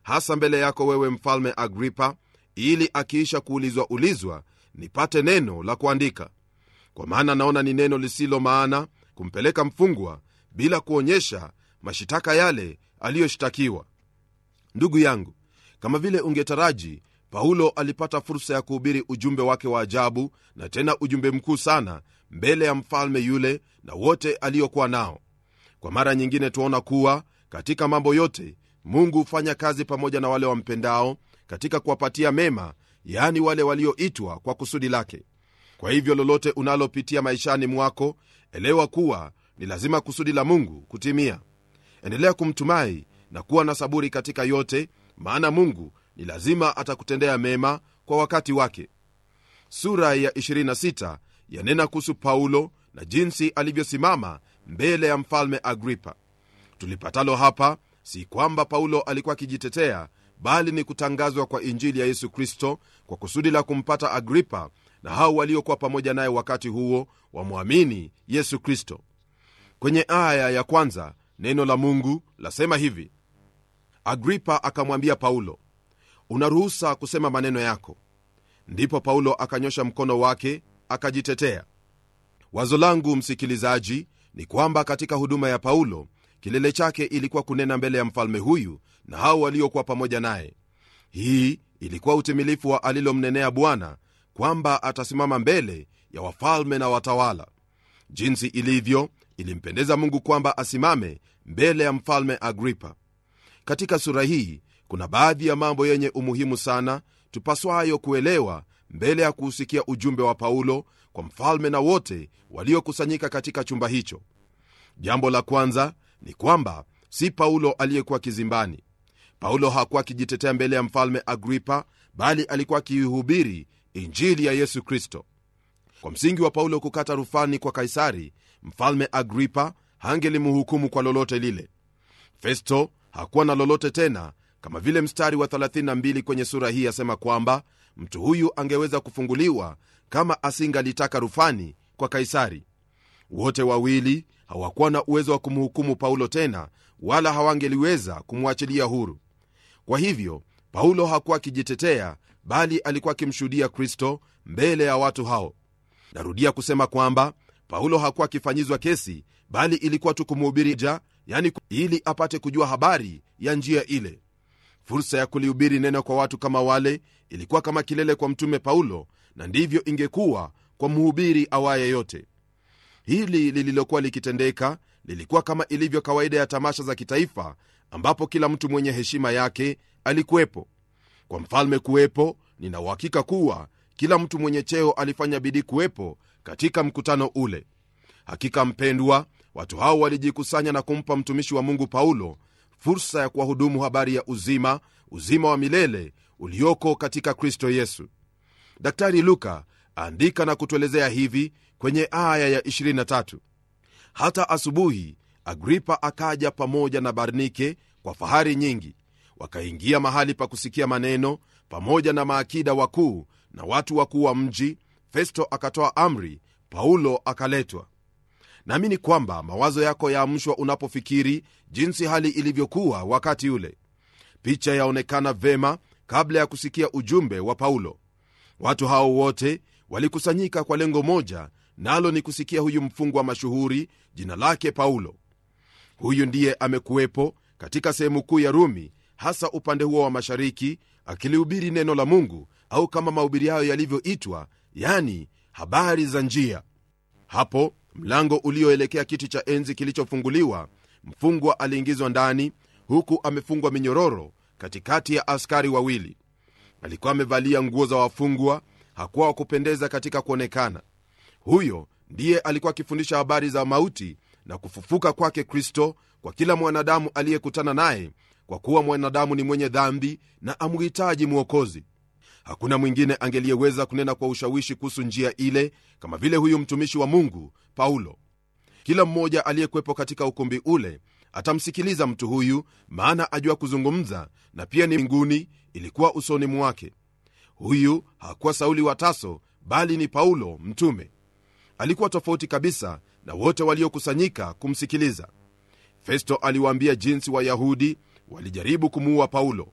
hasa mbele yako wewe mfalme agripa ili akiisha kuulizwa ulizwa nipate neno la kuandika kwa maana naona ni neno lisilo maana kumpeleka mfungwa bila kuonyesha mashitaka yale aliyoshtakiwa ndugu yangu kama vile ungetaraji paulo alipata fursa ya kuhubiri ujumbe wake wa ajabu na tena ujumbe mkuu sana mbele ya mfalme yule na wote aliokuwa nao kwa mara nyingine tuaona kuwa katika mambo yote mungu hufanya kazi pamoja na wale wampendao katika kuwapatia mema yaani wale walioitwa kwa kusudi lake kwa hivyo lolote unalopitia maishani mwako elewa kuwa ni lazima kusudi la mungu kutimia endelea kumtumai na kuwa na saburi katika yote maana mungu ni lazima atakutendea mema kwa wakati wake sura ya 26 yanena kuhusu paulo na jinsi alivyosimama mbele ya mfalme agripa tulipatalo hapa si kwamba paulo alikuwa akijitetea bali ni kutangazwa kwa injili ya yesu kristo kwa kusudi la kumpata agripa na hao waliokuwa pamoja naye wakati huo wamwamini yesu kristo kwenye aya ya kwanza neno la mungu lasema hivi agripa akamwambia paulo unaruhusa kusema maneno yako ndipo paulo akanyosha mkono wake akajitetea wazo langu msikilizaji ni kwamba katika huduma ya paulo kilele chake ilikuwa kunena mbele ya mfalme huyu na hao waliokuwa pamoja naye hii ilikuwa utimilifu wa alilomnenea bwana kwamba atasimama mbele ya wafalme na watawala jinsi ilivyo ilimpendeza mungu kwamba asimame mbele ya mfalme agripa katika sura hii kuna baadhi ya mambo yenye umuhimu sana tupaswayo kuelewa mbele ya kuusikia ujumbe wa paulo kwa mfalme na wote waliokusanyika katika chumba hicho jambo la kwanza ni kwamba si paulo aliyekuwa kizimbani paulo hakuwa akijitetea mbele ya mfalme agripa bali alikuwa akiihubiri injili ya yesu kristo kwa msingi wa paulo kukata rufani kwa kaisari mfalme agripa hangelimhukumu kwa lolote lile festo hakuwa na lolote tena kama vile mstari wa 32 kwenye sura hii asema kwamba mtu huyu angeweza kufunguliwa kama asingalitaka rufani kwa kaisari wote wawili hawakuwa na uwezo wa kumhukumu paulo tena wala hawangeliweza kumwachilia huru kwa hivyo paulo hakuwa akijitetea bali alikuwa akimshuhudia kristo mbele ya watu hao narudia kusema kwamba paulo hakuwa akifanyizwa kesi bali ilikuwa tu kumhubiri ja yani ili apate kujua habari ya njia ile fursa ya kulihubiri neno kwa watu kama wale ilikuwa kama kilele kwa mtume paulo na ndivyo ingekuwa kwa mhubiri awaye yote hili lililokuwa likitendeka lilikuwa kama ilivyo kawaida ya tamasha za kitaifa ambapo kila mtu mwenye heshima yake alikuwepo kwa mfalme kuwepo nina uhakika kuwa kila mtu mwenye cheo alifanya bidii kuwepo katika mkutano ule hakika mpendwa watu hao walijikusanya na kumpa mtumishi wa mungu paulo fursa ya kuwahudumu habari ya uzima uzima wa milele ulioko katika kristo yesu daktari luka andika na kutuelezea hivi kwenye aya ya 23 hata asubuhi agripa akaja pamoja na barnike kwa fahari nyingi wakaingia mahali pa kusikia maneno pamoja na maakida wakuu na watu wakuu wa mji festo akatoa amri paulo akaletwa naamini kwamba mawazo yako yaamshwa unapofikiri jinsi hali ilivyokuwa wakati ule picha yaonekana vema kabla ya kusikia ujumbe wa paulo watu hao wote walikusanyika kwa lengo moja nalo ni kusikia huyu mfungwa mashuhuri jina lake paulo huyu ndiye amekuwepo katika sehemu kuu ya rumi hasa upande huo wa mashariki akilihubiri neno la mungu au kama mahubiri hayo yalivyoitwa yani habari za njia hapo mlango ulioelekea kiti cha enzi kilichofunguliwa mfungwa aliingizwa ndani huku amefungwa minyororo katikati ya askari wawili alikuwa amevalia nguo za wafungwa hakuwa wa kupendeza katika kuonekana huyo ndiye alikuwa akifundisha habari za mauti na kufufuka kwake kristo kwa kila mwanadamu aliyekutana naye kwa kuwa mwanadamu ni mwenye dhambi na amhitaji mwokozi hakuna mwingine angeliyeweza kunena kwa ushawishi kuhusu njia ile kama vile huyu mtumishi wa mungu paulo kila mmoja aliyekwepo katika ukumbi ule atamsikiliza mtu huyu maana ajua kuzungumza na pia ni mbinguni ilikuwa usoni mwake huyu hakuwa sauli wa taso bali ni paulo mtume alikuwa tofauti kabisa na wote waliokusanyika kumsikiliza festo aliwaambia jinsi wayahudi walijaribu kumuua paulo